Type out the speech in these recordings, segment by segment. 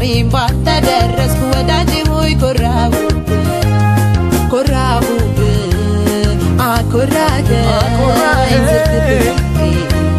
ዛሬም ባንተ ደረስኩ ወዳጄ ሆይ ኮራሁብ ኮራሁብ አኮራኸኝ አኮራኸኝ። ዝርግፍ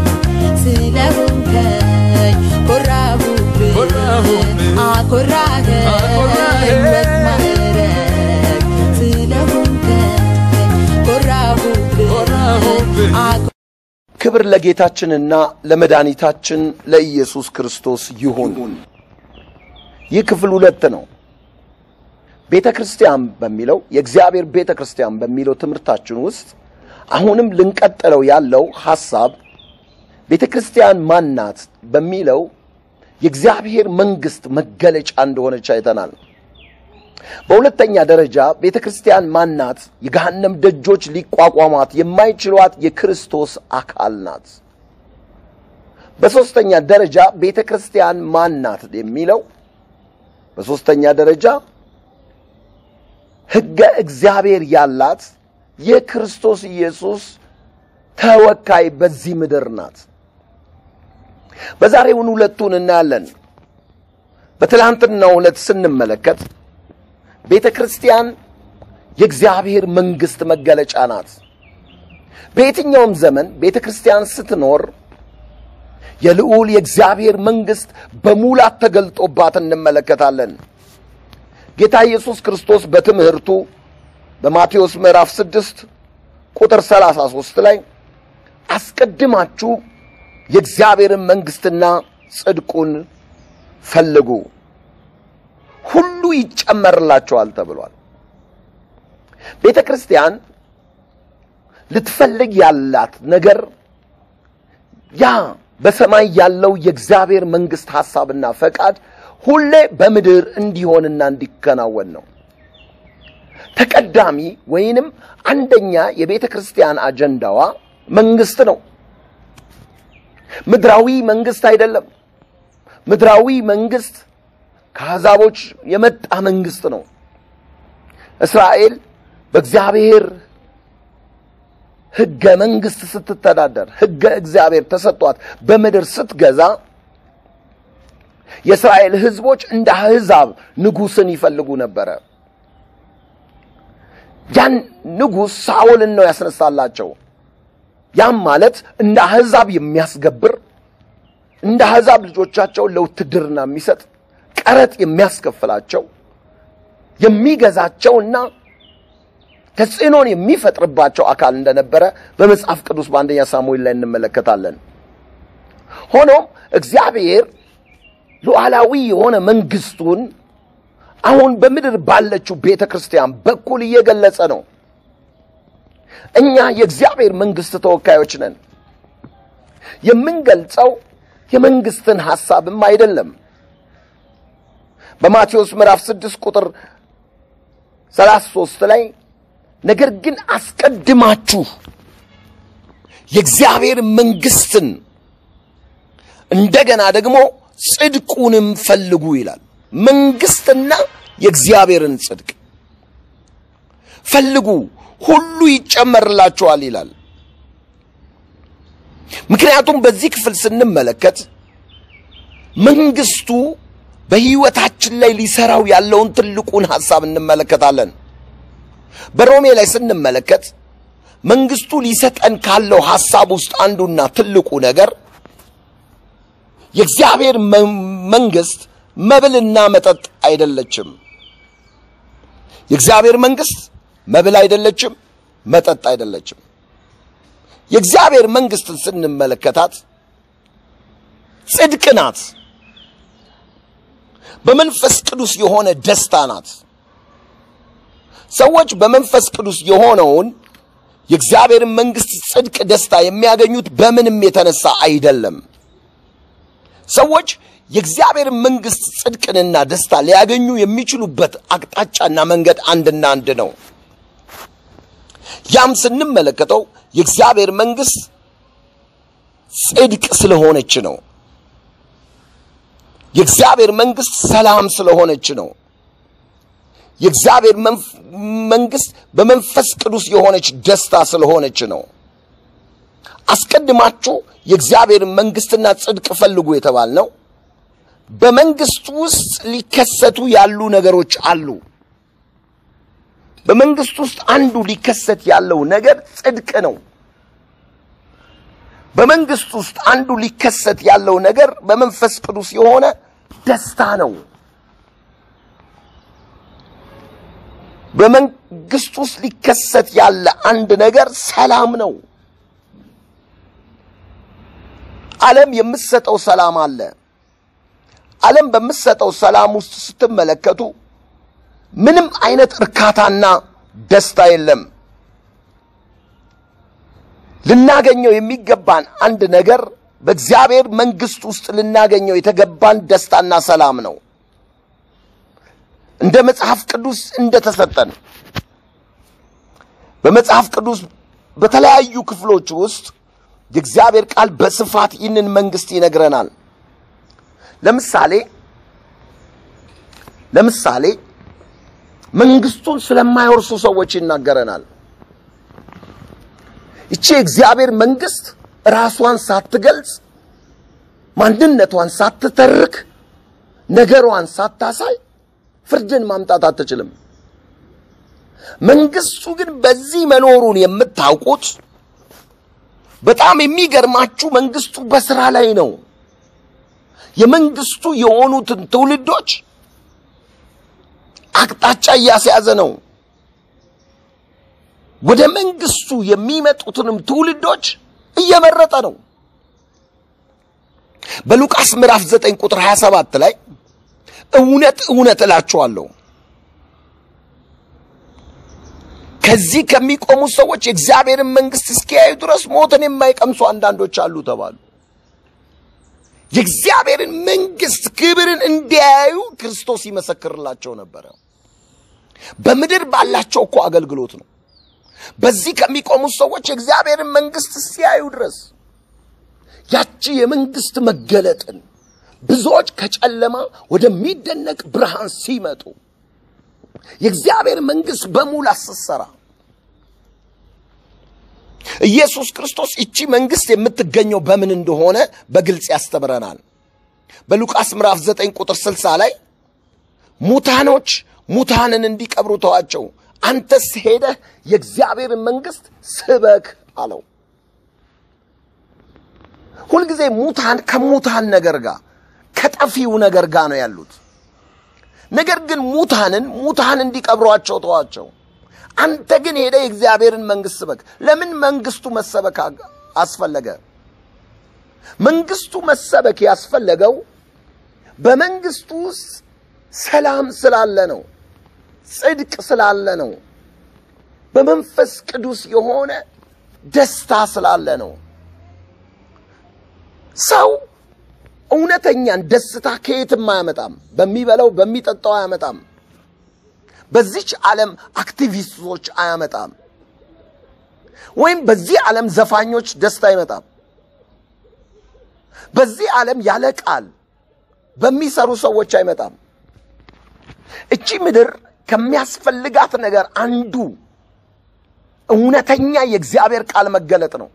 ስለሆንከኝ ኮራሁብ ኮራሁብህ። አኮራኸኝ አኮራኸኝ። በማዕረግ ስለሆንከኝ ኮራሁብ ኮራሁብህ። አኮ- ክብር ለጌታችንና ለመድኃኒታችን ለኢየሱስ ክርስቶስ ይሁን። ይህ ክፍል ሁለት ነው። ቤተ ክርስቲያን በሚለው የእግዚአብሔር ቤተ ክርስቲያን በሚለው ትምህርታችን ውስጥ አሁንም ልንቀጥለው ያለው ሐሳብ ቤተ ክርስቲያን ማናት በሚለው የእግዚአብሔር መንግሥት መገለጫ እንደሆነች አይተናል። በሁለተኛ ደረጃ ቤተ ክርስቲያን ማናት? የገሃነም ደጆች ሊቋቋሟት የማይችሏት የክርስቶስ አካል ናት። በሦስተኛ ደረጃ ቤተ ክርስቲያን ማናት የሚለው በሦስተኛ ደረጃ ሕገ እግዚአብሔር ያላት የክርስቶስ ኢየሱስ ተወካይ በዚህ ምድር ናት። በዛሬውን ሁለቱን እናያለን። በትላንትናው ዕለት ስንመለከት ቤተ ክርስቲያን የእግዚአብሔር መንግሥት መገለጫ ናት። በየትኛውም ዘመን ቤተ ክርስቲያን ስትኖር የልዑል የእግዚአብሔር መንግሥት በሙላት ተገልጦባት እንመለከታለን። ጌታ ኢየሱስ ክርስቶስ በትምህርቱ በማቴዎስ ምዕራፍ 6 ቁጥር 33 ላይ አስቀድማችሁ የእግዚአብሔርን መንግሥትና ጽድቁን ፈልጉ ሁሉ ይጨመርላቸዋል ተብሏል። ቤተ ክርስቲያን ልትፈልግ ያላት ነገር ያ በሰማይ ያለው የእግዚአብሔር መንግሥት ሐሳብና ፈቃድ ሁሌ በምድር እንዲሆንና እንዲከናወን ነው። ተቀዳሚ ወይንም አንደኛ የቤተ ክርስቲያን አጀንዳዋ መንግሥት ነው። ምድራዊ መንግሥት አይደለም። ምድራዊ መንግሥት ከአሕዛቦች የመጣ መንግሥት ነው። እስራኤል በእግዚአብሔር ሕገ መንግሥት ስትተዳደር ሕገ እግዚአብሔር ተሰጥቷት በምድር ስትገዛ የእስራኤል ሕዝቦች እንደ አሕዛብ ንጉሥን ይፈልጉ ነበረ። ያን ንጉሥ ሳኦልን ነው ያስነሳላቸው። ያም ማለት እንደ አሕዛብ የሚያስገብር እንደ አሕዛብ ልጆቻቸውን ለውትድርና የሚሰጥ ቀረጥ የሚያስከፍላቸው የሚገዛቸውና ተጽዕኖን የሚፈጥርባቸው አካል እንደነበረ በመጽሐፍ ቅዱስ በአንደኛ ሳሙኤል ላይ እንመለከታለን። ሆኖም እግዚአብሔር ሉዓላዊ የሆነ መንግሥቱን አሁን በምድር ባለችው ቤተ ክርስቲያን በኩል እየገለጸ ነው። እኛ የእግዚአብሔር መንግሥት ተወካዮች ነን። የምንገልጸው የመንግሥትን ሐሳብም አይደለም። በማቴዎስ ምዕራፍ 6 ቁጥር 33 ላይ ነገር ግን አስቀድማችሁ የእግዚአብሔር መንግሥትን እንደገና ደግሞ ጽድቁንም ፈልጉ ይላል። መንግሥትና የእግዚአብሔርን ጽድቅ ፈልጉ፣ ሁሉ ይጨመርላችኋል ይላል። ምክንያቱም በዚህ ክፍል ስንመለከት መንግሥቱ በሕይወታችን ላይ ሊሰራው ያለውን ትልቁን ሐሳብ እንመለከታለን። በሮሜ ላይ ስንመለከት መንግሥቱ ሊሰጠን ካለው ሐሳብ ውስጥ አንዱና ትልቁ ነገር የእግዚአብሔር መንግሥት መብልና መጠጥ አይደለችም። የእግዚአብሔር መንግሥት መብል አይደለችም፣ መጠጥ አይደለችም። የእግዚአብሔር መንግሥትን ስንመለከታት ጽድቅ ናት። በመንፈስ ቅዱስ የሆነ ደስታ ናት። ሰዎች በመንፈስ ቅዱስ የሆነውን የእግዚአብሔርን መንግሥት ጽድቅ፣ ደስታ የሚያገኙት በምንም የተነሳ አይደለም። ሰዎች የእግዚአብሔርን መንግሥት ጽድቅንና ደስታ ሊያገኙ የሚችሉበት አቅጣጫና መንገድ አንድና አንድ ነው። ያም ስንመለከተው የእግዚአብሔር መንግሥት ጽድቅ ስለሆነች ነው። የእግዚአብሔር መንግሥት ሰላም ስለሆነች ነው። የእግዚአብሔር መንግሥት በመንፈስ ቅዱስ የሆነች ደስታ ስለሆነች ነው። አስቀድማችሁ የእግዚአብሔር መንግሥትና ጽድቅ ፈልጉ የተባልነው በመንግስቱ ውስጥ ሊከሰቱ ያሉ ነገሮች አሉ። በመንግስት ውስጥ አንዱ ሊከሰት ያለው ነገር ጽድቅ ነው። በመንግስት ውስጥ አንዱ ሊከሰት ያለው ነገር በመንፈስ ቅዱስ የሆነ ደስታ ነው። በመንግስት ውስጥ ሊከሰት ያለ አንድ ነገር ሰላም ነው። ዓለም የምትሰጠው ሰላም አለ። ዓለም በምትሰጠው ሰላም ውስጥ ስትመለከቱ ምንም አይነት እርካታና ደስታ የለም። ልናገኘው የሚገባን አንድ ነገር በእግዚአብሔር መንግስት ውስጥ ልናገኘው የተገባን ደስታና ሰላም ነው። እንደ መጽሐፍ ቅዱስ እንደተሰጠን በመጽሐፍ ቅዱስ በተለያዩ ክፍሎች ውስጥ የእግዚአብሔር ቃል በስፋት ይህንን መንግስት ይነግረናል። ለምሳሌ ለምሳሌ መንግስቱን ስለማይወርሱ ሰዎች ይናገረናል። ይቺ የእግዚአብሔር መንግስት ራሷን ሳትገልጽ ማንነቷን ሳትተርክ ነገሯን ሳታሳይ ፍርድን ማምጣት አትችልም። መንግስቱ ግን በዚህ መኖሩን የምታውቁት በጣም የሚገርማችሁ መንግስቱ በስራ ላይ ነው። የመንግስቱ የሆኑትን ትውልዶች አቅጣጫ እያስያዘ ነው። ወደ መንግስቱ የሚመጡትንም ትውልዶች እየመረጠ ነው። በሉቃስ ምዕራፍ 9 ቁጥር 27 ላይ እውነት እውነት እላችኋለሁ ከዚህ ከሚቆሙ ሰዎች የእግዚአብሔርን መንግስት እስኪያዩ ድረስ ሞትን የማይቀምሱ አንዳንዶች አሉ ተባሉ። የእግዚአብሔርን መንግስት ክብርን እንዲያዩ ክርስቶስ ይመሰክርላቸው ነበረ። በምድር ባላቸው እኮ አገልግሎት ነው። በዚህ ከሚቆሙት ሰዎች የእግዚአብሔርን መንግስት ሲያዩ ድረስ ያቺ የመንግስት መገለጥን ብዙዎች ከጨለማ ወደሚደነቅ ብርሃን ሲመጡ የእግዚአብሔር መንግስት በሙላት ስትሰራ ኢየሱስ ክርስቶስ እቺ መንግስት የምትገኘው በምን እንደሆነ በግልጽ ያስተምረናል። በሉቃስ ምዕራፍ 9 ቁጥር 60 ላይ ሙታኖች ሙታንን እንዲቀብሩ ተዋቸው፣ አንተስ ሄደህ የእግዚአብሔርን መንግስት ስበክ አለው። ሁልጊዜ ሙታን ከሙታን ነገር ጋር ከጠፊው ነገር ጋር ነው ያሉት። ነገር ግን ሙታንን ሙታን እንዲቀብሯቸው ተዋቸው። አንተ ግን ሄደ የእግዚአብሔርን መንግስት ስበክ። ለምን መንግስቱ መሰበክ አስፈለገ? መንግስቱ መሰበክ ያስፈለገው በመንግስቱ ውስጥ ሰላም ስላለ ነው፣ ጽድቅ ስላለ ነው፣ በመንፈስ ቅዱስ የሆነ ደስታ ስላለ ነው። ሰው እውነተኛን ደስታ ከየትም አያመጣም። በሚበላው በሚጠጣው አያመጣም። በዚች ዓለም አክቲቪስቶች አያመጣም። ወይም በዚህ ዓለም ዘፋኞች ደስታ አይመጣም። በዚህ ዓለም ያለ ቃል በሚሰሩ ሰዎች አይመጣም። እቺ ምድር ከሚያስፈልጋት ነገር አንዱ እውነተኛ የእግዚአብሔር ቃል መገለጥ ነው።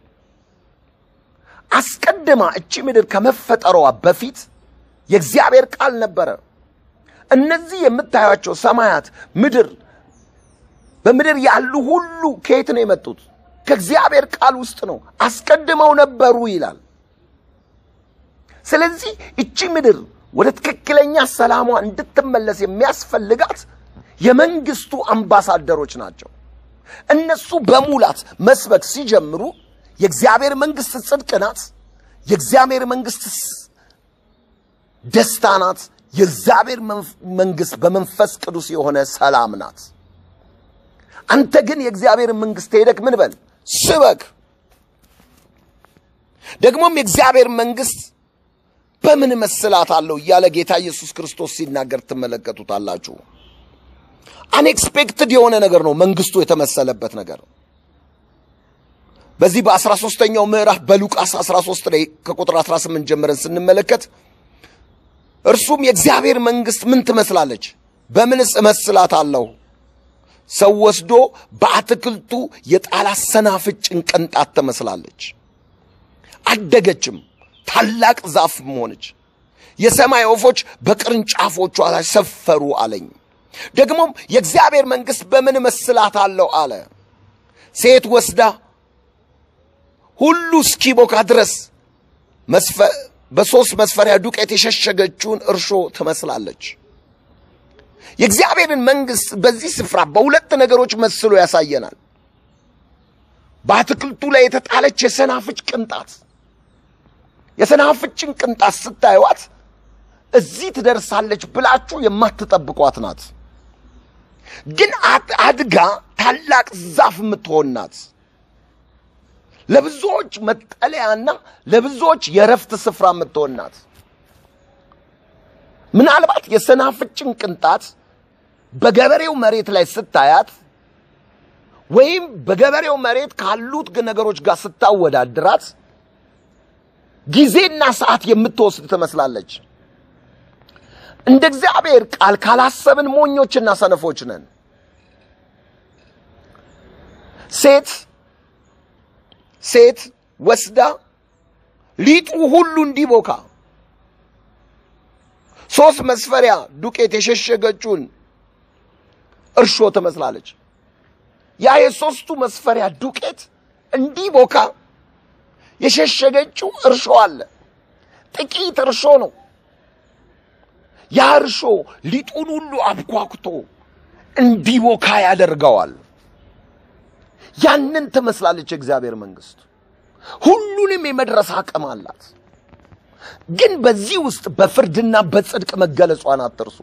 አስቀድማ እቺ ምድር ከመፈጠሯ በፊት የእግዚአብሔር ቃል ነበረ። እነዚህ የምታዩቸው ሰማያት፣ ምድር፣ በምድር ያሉ ሁሉ ከየት ነው የመጡት? ከእግዚአብሔር ቃል ውስጥ ነው። አስቀድመው ነበሩ ይላል። ስለዚህ እቺ ምድር ወደ ትክክለኛ ሰላሟ እንድትመለስ የሚያስፈልጋት የመንግስቱ አምባሳደሮች ናቸው። እነሱ በሙላት መስበክ ሲጀምሩ የእግዚአብሔር መንግስት ጽድቅ ናት። የእግዚአብሔር መንግስት ደስታ ናት። የእግዚአብሔር መንግስት በመንፈስ ቅዱስ የሆነ ሰላም ናት። አንተ ግን የእግዚአብሔር መንግስት ሄደክ ምን በል ስበክ። ደግሞም የእግዚአብሔር መንግስት በምን መስላት አለው እያለ ጌታ ኢየሱስ ክርስቶስ ሲናገር ትመለከቱታላችሁ። አንኤክስፔክትድ የሆነ ነገር ነው መንግስቱ የተመሰለበት ነገር በዚህ በአስራ ሦስተኛው ምዕራፍ በሉቃስ 13 ላይ ከቁጥር 18 ጀምረን ስንመለከት እርሱም የእግዚአብሔር መንግስት ምን ትመስላለች? በምንስ እመስላታለሁ? ሰው ወስዶ በአትክልቱ የጣላት ሰናፍጭን ቅንጣት ትመስላለች። አደገችም፣ ታላቅ ዛፍም ሆነች። የሰማይ ወፎች በቅርንጫፎቿ ላይ ሰፈሩ አለኝ። ደግሞም የእግዚአብሔር መንግሥት በምን እመስላታለሁ አለ። ሴት ወስዳ ሁሉ እስኪቦካ ድረስ መስፈ- በሦስት መስፈሪያ ዱቄት የሸሸገችውን እርሾ ትመስላለች። የእግዚአብሔርን መንግሥት በዚህ ስፍራ በሁለት ነገሮች መስሎ ያሳየናል። በአትክልቱ ላይ የተጣለች የሰናፍጭ ቅንጣት የሰናፍጭን ቅንጣት ስታዩዋት እዚህ ትደርሳለች ብላችሁ የማትጠብቋት ናት። ግን አድ- አድጋ ታላቅ ዛፍ የምትሆን ናት። ለብዙዎች መጠለያና ለብዙዎች የረፍት ስፍራ የምትሆን ናት። ምናልባት የሰናፍጭን ቅንጣት በገበሬው መሬት ላይ ስታያት ወይም በገበሬው መሬት ካሉት ግ- ነገሮች ጋር ስታወዳድራት ጊዜና ሰዓት የምትወስድ ትመስላለች። እንደ እግዚአብሔር ቃል ካላሰብን ሞኞችና ሰነፎች ነን። ሴት ሴት ወስዳ ሊጡ ሁሉ እንዲቦካ ሶስት መስፈሪያ ዱቄት የሸሸገችውን እርሾ ትመስላለች። ያ የሶስቱ መስፈሪያ ዱቄት እንዲቦካ የሸሸገችው እርሾ አለ። ጥቂት እርሾ ነው። ያ እርሾ ሊጡን ሁሉ አብኳኩቶ እንዲቦካ ያደርገዋል። ያንን ትመስላለች የእግዚአብሔር መንግሥት። ሁሉንም የመድረስ አቅም አላት። ግን በዚህ ውስጥ በፍርድና በጽድቅ መገለጿን አትርሱ።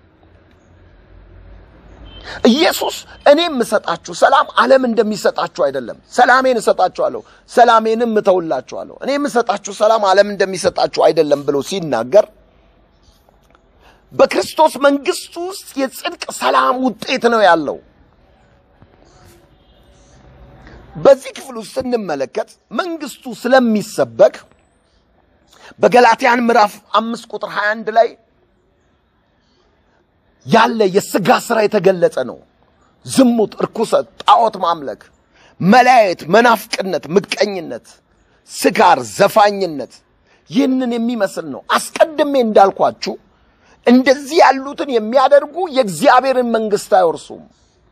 ኢየሱስ እኔ የምሰጣችሁ ሰላም ዓለም እንደሚሰጣችሁ አይደለም፣ ሰላሜን እሰጣችኋለሁ፣ ሰላሜንም እተውላችኋለሁ። እኔ የምሰጣችሁ ሰላም ዓለም እንደሚሰጣችሁ አይደለም ብሎ ሲናገር በክርስቶስ መንግሥት ውስጥ የጽድቅ ሰላም ውጤት ነው ያለው። በዚህ ክፍል ውስጥ ስንመለከት መንግሥቱ ስለሚሰበክ በገላትያን ምዕራፍ አምስት ቁጥር 21 ላይ ያለ የሥጋ ሥራ የተገለጸ ነው። ዝሙት፣ እርኩሰት፣ ጣዖት ማምለክ፣ መለያየት፣ መናፍቅነት፣ ምቀኝነት፣ ስካር፣ ዘፋኝነት ይህንን የሚመስል ነው። አስቀድሜ እንዳልኳችሁ እንደዚህ ያሉትን የሚያደርጉ የእግዚአብሔርን መንግሥት አይወርሱም።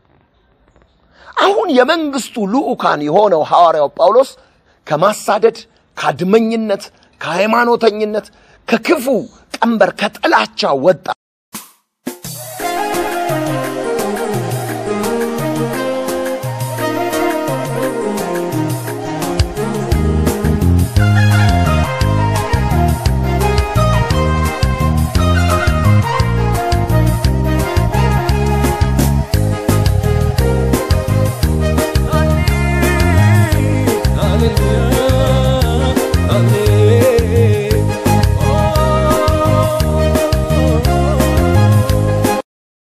አሁን የመንግሥቱ ልዑካን የሆነው ሐዋርያው ጳውሎስ ከማሳደድ፣ ከአድመኝነት፣ ከሃይማኖተኝነት፣ ከክፉ ቀንበር፣ ከጥላቻ ወጣ።